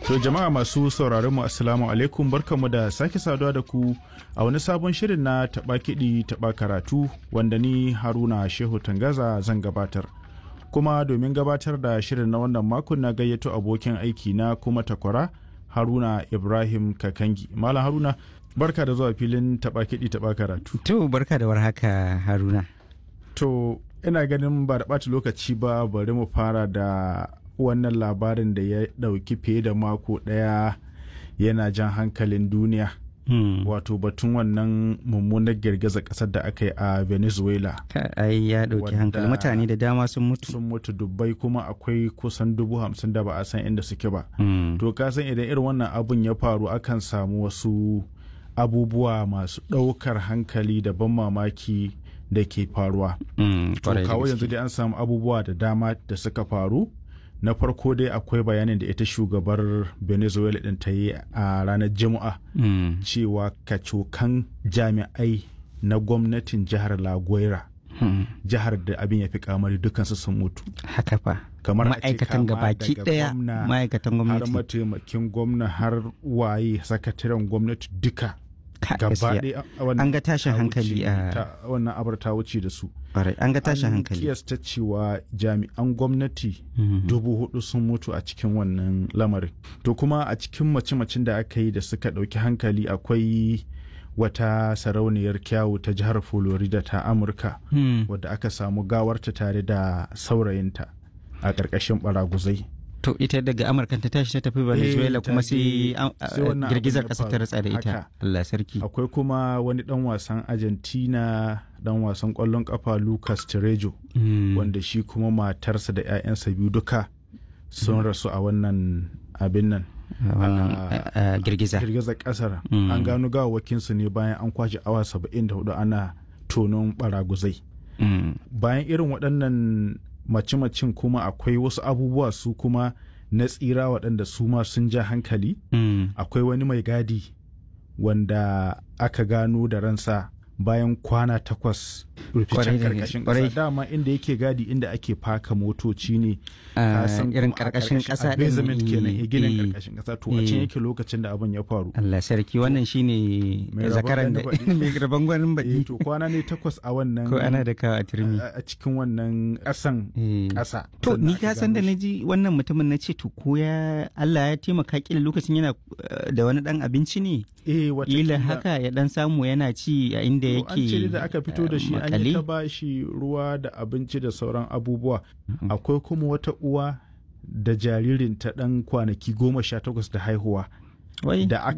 To jama'a masu sauraron mu assalamu alaikum barkamu da sake saduwa da ku a wani sabon shirin na taɓa kiɗi taɓa karatu wanda ni Haruna Shehu Tangaza zan gabatar. Kuma domin gabatar da shirin na wannan makon na gayyato abokin aiki na kuma takwara Haruna Ibrahim Kakangi. Malam Haruna barka da zuwa filin taɓa kiɗi taɓa karatu. To barka da warhaka Haruna. To ina ganin ba da ɓata lokaci ba bari mu fara da wannan labarin da ya ɗauki fiye da mako ɗaya yana jan hankalin duniya Hmm. wato batun wannan mummunar girgizar ƙasar da aka yi a venezuela Ka- Ai ya ɗauki Wadda- hankali mutane da dama sun mutu. sun mutu dubbai kuma akwai kusan dubu hamsin da ba a san inda suke ba Hmm. to ka san idan irin wannan abun ya faru akan samu wasu abubuwa masu ɗaukar hankali da ban mamaki da ke faruwa Hmm, to kwarai da kawo gaske. yanzu dai an samu abubuwa da dama da suka faru na farko dai akwai bayanin da ita shugabar venezuela din ta yi a ranar juma'a Hmm. cewa kacokan jami'ai na gwamnatin jihar laguera Hmm. jihar da abin ya fi kamari dukansu sun mutu Haka fa. kamar a ce Ma'aikatan kama gabaki daga ɗaya gwamna, ma'aikatan har gwamnati. mataimakin gwamna har waye sakataren gwamnati duka Ka- gaba gaskiya. ɗaya a- wannan An ga tashin ta hankali wuce- a ta- wannan abar ta wuce da su kwarai. An ga tashin an hankali. kiyasta cewa jami'an gwamnati Hmm. dubu hudu sun mutu a cikin wannan lamarin to kuma a cikin mace-macen da aka yi da suka ɗauki hankali akwai wata sarauniyar kyawu ta jihar florida ta amurka Hmm. wadda aka samu gawarta tare da saurayinta a ƙarƙashin baraguzai To ita daga Amurka ta tashi ta tafi Venezuela ta kuma je- sai an- sai wannan girgizar abin ya ƙasa ta faru. ratsa da ita. Haka. Allah sarki. akwai kuma wani ɗan wasan argentina ɗan wasan ƙwallon ƙafa lucas Terejo Hmm. wanda shi kuma matarsa da 'ya'yansa biyu duka sun rasu a wannan abin nan Wannan a- a- a girgiza. girgizar kasar Mm. an gano gawawakinsu ne bayan an kwashe awa 74 ana tonon baraguzai Hmm. bayan irin waɗannan mace-macen kuma akwai wasu abubuwa su kuma na tsira waɗanda su ma sun ja hankali Hmm. akwai wani mai gadi wanda aka gano da ransa bayan kwana takwas Kwarai ruficen da karkashin kwarai. ƙasa dama inda yake gadi inda ake faka motoci ne Ah, ka san irin kuma a karkashin ƙarƙashin- ƙasa a ɗin, basement kenan eh, eh, ginin eh. karkashin ƙasa to a can eh. yake lokacin da abin ya faru Allah sarki wannan shine Mai rabon zakaran da gani baɗi. mai rabon gwanin eh baɗi to kwana ne takwas a wannan ko ana da kawo a turmi. a a cikin wannan ƙasan Eh. ƙasa To sannan ni aka ka san da gano na shi. ji wannan mutumin na ce to ko ya Allah ya taimaka kila lokacin yana eh, da wani dan abinci ne eh wata kila haka ya dan samu yana ci a inda an yake ce da aka fito da eh, shi an makale. yi ta ba shi ruwa da abinci da sauran abubuwa akwai kuma wata uwa da jaririn ta ɗan kwanaki goma sha takwas da haihuwa Wai. da